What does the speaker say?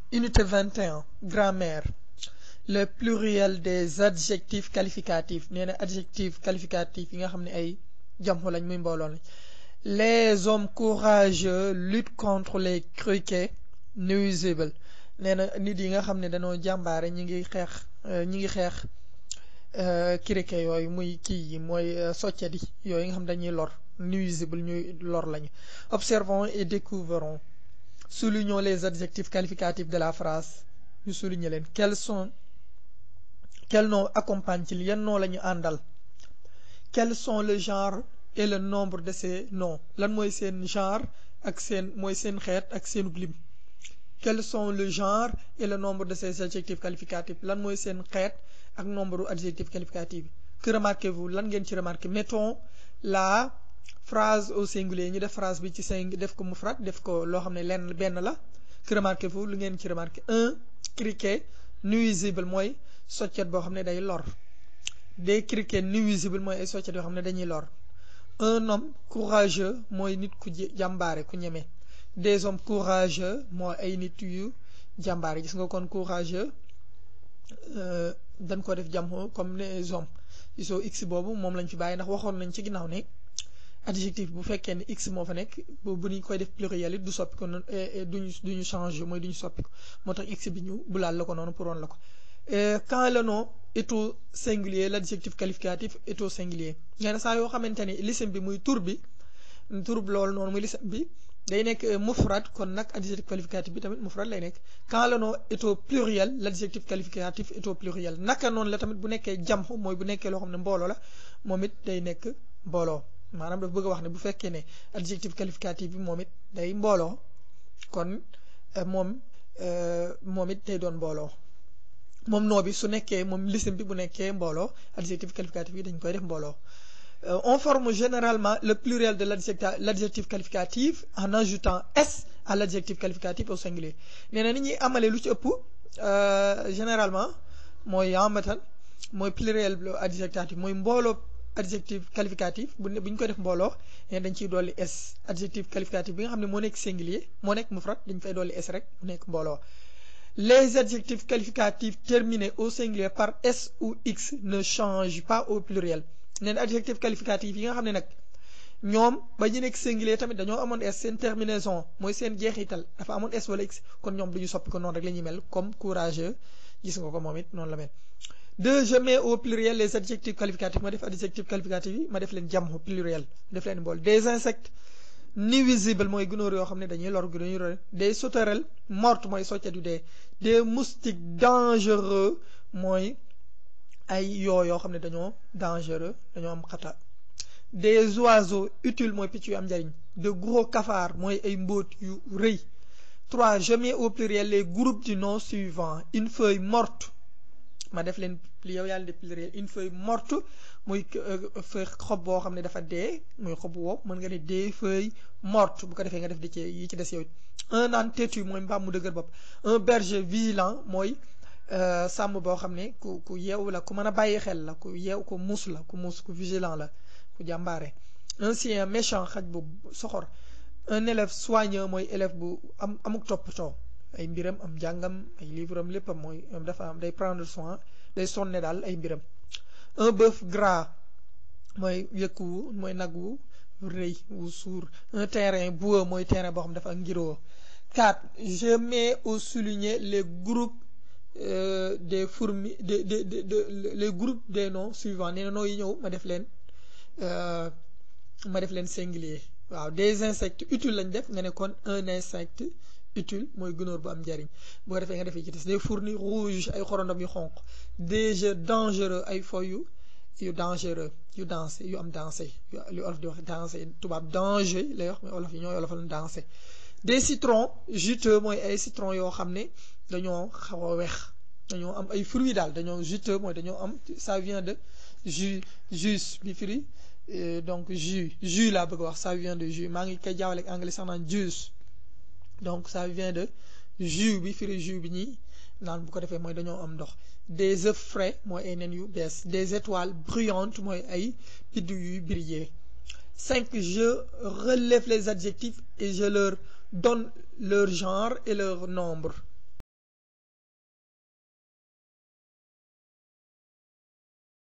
Unité 21 grammaire le pluriel des adjectifs qualificatifs nee na adjectif qualificatif yi nga xam ne ay jamxu lañ muy mbooloo lañ les hommes courageux luttent contre les criquets nuisibles nee na nit yi nga xam ne dañoo jàmbaare ñi ngi xeex ñi ngi xeex criquet yooyu muy kii yi mooy soccet yi yooyu nga xam dañuy lor nuisible ñuy lor lañu observons et découvrons soulignons les adjectifs qualificatifs de la phrase ñu souligner leen quels sont quel nom accompagne ci yan nom la ñu àndal quels sont le genre et le nombre de ces noms lan mooy seen genre ak seen mooy seen xeet ak seen lim quels sont le genre et le nombre de ces adjectifs qualificatifs lan mooy seen xeet ak nombre adjectifs qualificatifs que remarquez-vous lan ngeen ci remarqué mettons la phrase au singulier ñu def phrase bi ci sing def ko mufrad def ko loo xam ne lenn benn la que remarquez-vous lu ngeen ci remarqué un criquet nuisible mooy soccet boo xam ne day lor des criquets nuisibles mooy ay soccet yoo xam ne dañuy lor un homme courageux mooy nit ku jàmbaare ku ñeme des hommes courageux mooy ay nit yu jàmbaare gis nga kon courageux dañ ko def jàmm comme les hommes gisoo x boobu moom lañ fi bàyyi ndax waxoon nañ ci ginnaaw ne adjectif bu fekkee ne x moo fa nekk bu bu ñu koy def pluriel it du soppi ko noonu duñu duñu changer mooy duñu soppi ko moo tax x bi ñu bulaal la ko noonu pour woon la ko quand le nom est au singulier l'adjectif qualificatif est au singulier nee na saa yoo xamante ni lisim bi muy tur bi tur loolu noonu muy lisim bi day nekk mufrad kon nag adjectif qualificatif bi tamit mufrad lay nekk quand le nom est au pluriel l'adjectif qualificatif est au pluriel naka noonu la tamit bu nekkee jamxu mooy bu nekkee loo xam ne mbooloo la moom it day nekk mbooloo maanaam dafa bëgg a wax ne bu fekkee ne adjectif qualificatif bi moom it day mbooloo kon moom moom it day doon mbooloo moom noo bi su nekkee moom lisim bi bu nekkee mbooloo adjectif qualificatif yi dañ koy def mbooloo on forme généralement le pluriel de l'adjectif qualificatif en ajoutant s à l'adjectif qualificatif au singulier nee na ni ñuy amalee lu ci ëpp généralement mooy yambatan mooy pluriel adjectif mooy mbooloo adjectif qualificatif bu ne bu ñu koy def mbooloo nee dañ ciy dolli s adjectif qualificatif bi nga xam ne moo nekk singulier moo nekk mufrad dañ fay dolli s rek mu nekk mbooloo les adjectifs qualificatifs terminés au singulier par s ou x ne changent pas au pluriel nee na adjectif qualificatif yi nga xam ne nag ñoom ba ñu nekk singulier tamit dañoo amoon s seen terminaison mooy seen jeexital dafa amoon s wala x kon ñoom du ñu soppi ko noonu rek la ñuy mel comme courageux gis nga ko moom it noonu la mel. deux je mets au pluriel les adjectifs qualificatifs ma def adjectif qualificatif yi ma def leen jamxu pluriel def leen bool des insectes nuisibles mooy gunóor yoo xam ne dañuy lor gu dañuy lor des sauterelles mortes mooy soccet yu dee des moustiques dangereux mooy ay yoo yoo xam ne dañoo dangereux dañoo am xata des oiseaux utiles mooy picc yu am njariñ de gros cafards mooy ay mbóot yu rëy trois je mets au pluriel les groupes du nom suivant une feuille morte ma def leen yow yàlla de pluriel une feuille morte muy feuille xob boo xam ne dafa dee muy xob wow mën nga ne des feuilles mortes bu ko defee nga def di ci yi ci des yow un âne têtu mooy mbaam mu dëgër bopp un berger vigilant mooy sàmm boo xam ne ku ku yeew la ku mën a bàyyi xel la ku yeew ku muus la ku muus ku vigilant la ku jàmbaare un chien méchant xaj bu soxor un élève soigneux mooy élève bu am amuk toppatoo ay mbiram am jàngam ay livre am léppam mooy dafa am day prendre soin day sonne daal ay mbiram un bœuf gras mooy yëkk wu mooy nag wu rëy wu suur un terrain boueux mooy terrain boo xam dafa ngiroo quatre je mets au souligné les groupes des fourmis de de de les groupes des noms suivants nee na noo yi ñëw ma def leen ma def leen singulier waaw des insectes utiles lañ def nga ne kon un insecte utile mooy gunóor bu am njariñ bu ko defee nga defee ci des des fourmis rouges ay xorondom yu xonq des jeux dangereux ay fo yu yu dangereux yu dansé yu am dansé yu olof di wax dansé tubaab danger lay wax mais olof yi ñooy olofal dansé des citrons juteux mooy ay citron yoo xam ne dañoo xaw a weex dañoo am ay fruits daal dañoo juteux mooy dañoo am ça vient de jus jus bi firi donc jus jus laa bëgg wax ça vient de jus maa ngi koy jaawale ak anglais sax naan juice donc ça vient de jus bi firi jus bi ñuy naan bu ko defee mooy dañoo am ndox des œufs frais mooy ay nen yu bees des étoiles brillantes mooy ay biddiw yuy briller cinq je relève les adjectifs et je leur donne leur genre et leur nombre